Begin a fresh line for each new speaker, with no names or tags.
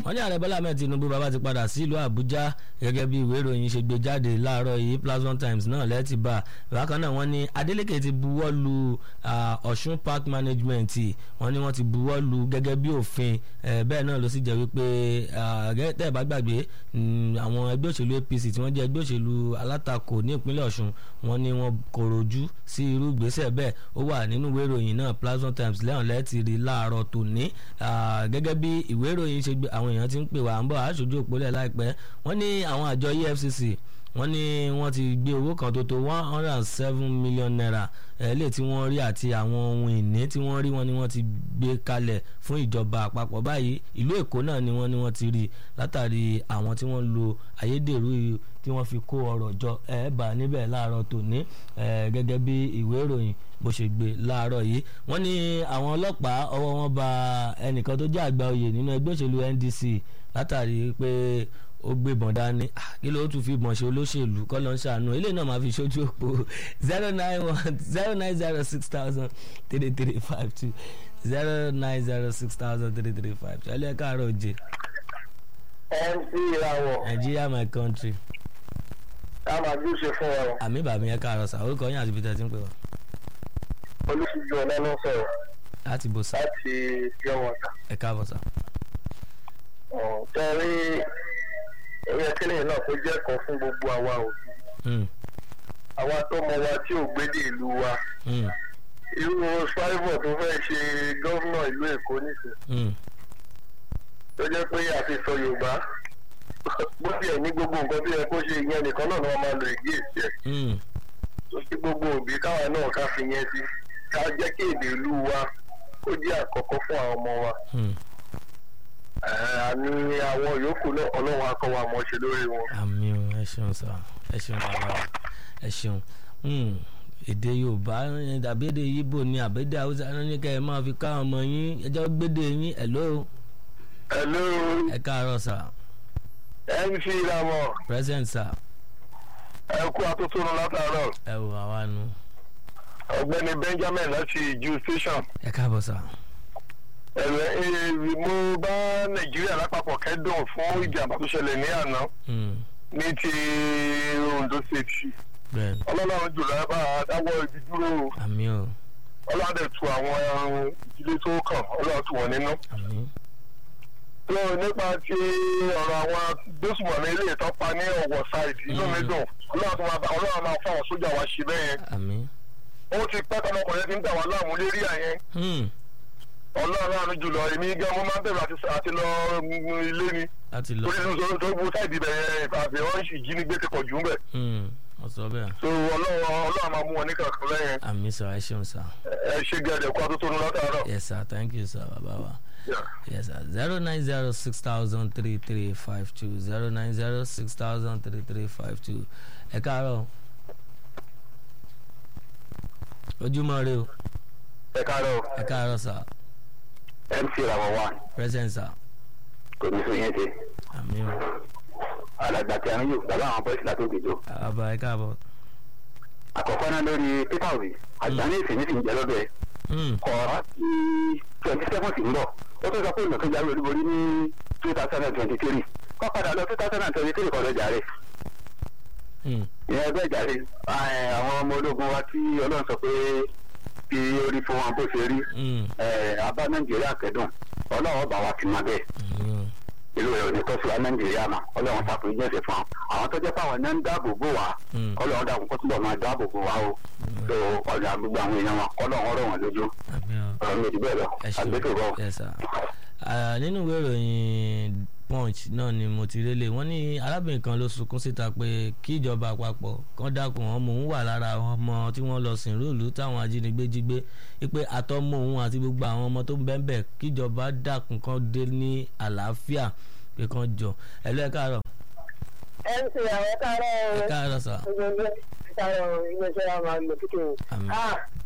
wọ́n ní ààrẹ bọ́lá ahmed tinubu bàbá ti padà sí ìlú àbújá gẹ́gẹ́ bí ìwé ìròyìn ṣe gbé jáde láàárọ̀ yìí plasma times náà lẹ́ẹ̀tì bá bákan náà wọ́n ní adeleke ti buwọ́ lu ọ̀ṣun park management wọ́n ní wọ́n ti buwọ́ lu gẹ́gẹ́ bí òfin bẹ́ẹ̀ náà ló sì jẹ́ wípé tẹ́ ẹ̀ bá gbàgbé àwọn ẹgbẹ́ òṣèlú apc tí wọ́n jẹ́ ẹgbẹ́ òṣèlú alátakò ní ìpínlẹ̀ ọ̀ṣun wọ́n ní wọ́n kòròjú sí irú ìgbésẹ̀ bẹ́ẹ̀ ó wà nínú ìwé ìròyìn náà plasma times lẹ́hàn lẹ́ẹ̀tì rí láàárọ̀ tòní gẹ́gẹ́ bí ìwé ìròyìn ṣe gbé àwọn èèyàn ti ń pè wá ń bọ̀ aṣojú òpólẹ̀ láìpẹ́ wọ́n ní àwọn àjọ efcc wọ́n ní wọ́n ti gbé owó kan tó tó one hundred and seven million naira ẹ̀ẹ́lẹ̀ tí wọ́n rí àti àwọn ohun ìní tí wọ́n rí wọn ni wọ́n ti gbé kalẹ̀ fún ìjọba àpapọ̀ báyìí ìlú èkó náà ni wọ́n ní wọ́n ti rí látàrí àwọn tí wọ́n lo ayédèrú tí wọ́n fi kó ọrọ̀ jọ ẹ̀ẹ́bà níbẹ̀ láàárọ̀ tòní gẹ́gẹ́ bí ìwé ìròyìn bó ṣe gbé láàárọ̀ yìí wọ́n ní àwọn ọlọ́pàá ọwọ́ wọn ba ẹnìkan tó jẹ́ àgbà oyè nínú ẹgbẹ́ òṣèlú NDC látàrí pé ó gbébọn dání kí ló tún fi bọ̀n ṣe olóṣèlú kọ́ ló ń ṣàánú eléyìí náà máa fi ṣojú òpó zero nine one zero nine zero six thousand three three five two zero nine zero six thousand three three five two ẹlẹ́ka àárọ̀ òjè.
mc ìràwọ̀.
Nigeria my country.
ká máa bí ó ṣe fún ọ.
àmì bàmí ẹ káàárọ̀ sà orúkọ yín àti ibi tẹ́ ti ń pè wá.
olùsíjú ọ̀nà ló sọ̀rọ̀
láti bò sá
láti pure water.
ẹ káàbọ̀ sà.
tẹ́rí ẹ̀yẹ kílẹ̀ náà kó jẹ́ kan fún gbogbo àwa òbí. àwa tó mọ wa tí ò gbédè ìlú wa. irú ṣáìbọ̀ tó fẹ́ ṣe gọ́vnà ìlú èkó nìsín. tó jẹ́ pé àfi sọ yorùbá bó tiẹ̀ ní gbogbo nǹkan tó yẹ kó ṣe ìyẹn nìkan náà ni wọ́n máa lo ìgbé ìsì ẹ̀. tó kí gbogbo òbí káwa náà ká fi yẹn sí ká jẹ́ kí èdè ìlú wa kó jẹ́ àkọ́kọ́ fún àwọn ọmọ wa. àmì àwọn yòókù náà ọlọ́run akọ́ wa mọ̀ ṣe lórí wọn.
àmì o ẹ ṣeun sá ẹ ṣeun bàbá ẹ ṣeun èdè yorùbá tàbí èdè yíbò ni àbẹ́dẹ haúsá ní kẹ́ ẹ máa fi ká ọmọ yín ẹjọ́ gbédè yín hello.
hello.
ẹ káàárọ̀ sá.
mc ìlànà.
present sá.
ẹ kú atótónu látàárọ̀.
ẹ wò àwa nu.
ọ̀gbẹ́ni benjamin láti ju station.
ẹ káàbọ̀ sá.
ẹ̀rẹ̀ mo bá nàìjíríà lápapọ̀ kẹ́dùn fún ìjàmbá tó ṣẹlẹ̀ ní àná ní ti ondo state
bẹ́ẹ̀ni
ọlọ́run jùlọ ẹ bá dáwọ́ ibi dúró
àmì o
ọlọ́run dẹ̀ tu àwọn ìdílé tó kàn ọlọ́run tu wọ́n nínú.
àmì
tó nípa ti ọ̀rọ̀ àwọn gbésùmọ̀mí ilé ìtọ́pa ní ọ̀wọ̀ ṣáìdì inú mi dùn ọlọ́run tó máa bá ọlọ́run máa fún àwọn sójà wa ṣe bẹ́ẹ̀ yẹn
àmì.
ó ti pẹ́ tọmọkùnrin ti ń dà wá láàmú lérí àyẹn ọlọ́run àánú jùlọ èmi gan mo máa ń bẹ̀rù àti- àti lọ mm, ilé ni
láti lọ
torí tó tó gbó sáìdì bẹ̀rẹ̀ ìfàfẹ́ wọn sì jí ní gbé ti pọ̀ jù ń bẹ̀
ọ̀sọ́ bẹ́ẹ̀
so ọlọ́run ọlọ́run máa mú wọn ní kankan lẹ́yìn
àmì sọ ẹ ṣeun sá
ẹ ṣe gẹ̀ẹ́dẹ̀ kó atótónu látàárọ̀.
yes sir thank you sir bàbá wa.
Yeah.
Yes, sir. Zero nine zero six thousand three three five two zero nine zero six thousand three three five two. Ẹ káàárọ̀. Ojúmọ́ rẹ o.
ẹ káàárọ̀
Ẹ káàárọ̀ sà.
mc làwọn wà
Present sà.
kò ní sọ yẹn ṣe
Àmì o.
alàgbà tí a ń yò bàbá àwọn bọ́ìsì látó gbèjọ.
Àbá ẹ káàbọ̀.
àkọ́kọ́ náà lórí peter obi àgbà ní ìsìn nísìnyí jẹ́ lọ́dọ̀ ẹ̀
Hmm.
kọ́ sí twenty seven sí ń bọ̀ ó tún sọ pé ìmọ̀ tó jáwé olúborí ní two thousand and twenty three kọ́ padà lọ two thousand and twenty three kọ́ lọ jàre
Hmm.
ìyẹn bẹ́ẹ̀ jàre ẹ̀, àwọn ọmọ ológun wa tí ọlọ́run sọ pé kí orí fún wọn bó ṣe rí
Hmm.
ẹ̀, abá nàìjíríà kẹ́dùn ọlọ́run bá wa ti máa bẹ́ẹ̀
Àmì o.
ìlú rẹ̀ ò ní tọ́sí wa nàìjíríà mà ọlọ́run ṣàforíjì ẹ̀ṣẹ̀ fún wa àwọn tó jẹ́ pé àwọn náà ń dáàbò bò wá
Hmm.
ọlọ́run dàkún kó túbọ̀ máa dáàbò bò wá o tó ọ̀dà gbogbo àwọn èèyàn wọn ọlọ́run ọ̀rọ̀ wọn lójú
Àmì o.
ọ̀rọ̀ mi ò jù bẹ́ẹ̀ lọ
ẹ ṣeun
àgbẹ̀tò bọ̀.
yes sir Ah, nínú ìwé ìròyìn punch náà ni mo ti rélé wọ́n ní arábìnrin kan ló sunkún síta pé kí ìjọba àpapọ̀ kan dákun ọmọ òun wà lára àwọn ọmọ tí wọ́n lọ sìn rúùlù táwọn ajínigbé jí gbé wípé àtọmọ òun àti gbogbo àwọn ọmọ tó ń bẹ́ẹ̀ bẹ́ẹ̀ kíjọba dákun kan dé ní àlàáfíà pé kan jọ ẹ lọ ẹ káàárọ̀
mc àwọn káàárọ̀
ẹ káàárọ̀ sà
gbogbo káàárọ̀ iléeṣẹ́ wa máa lò kíkẹ́ o.
Àmín.
ah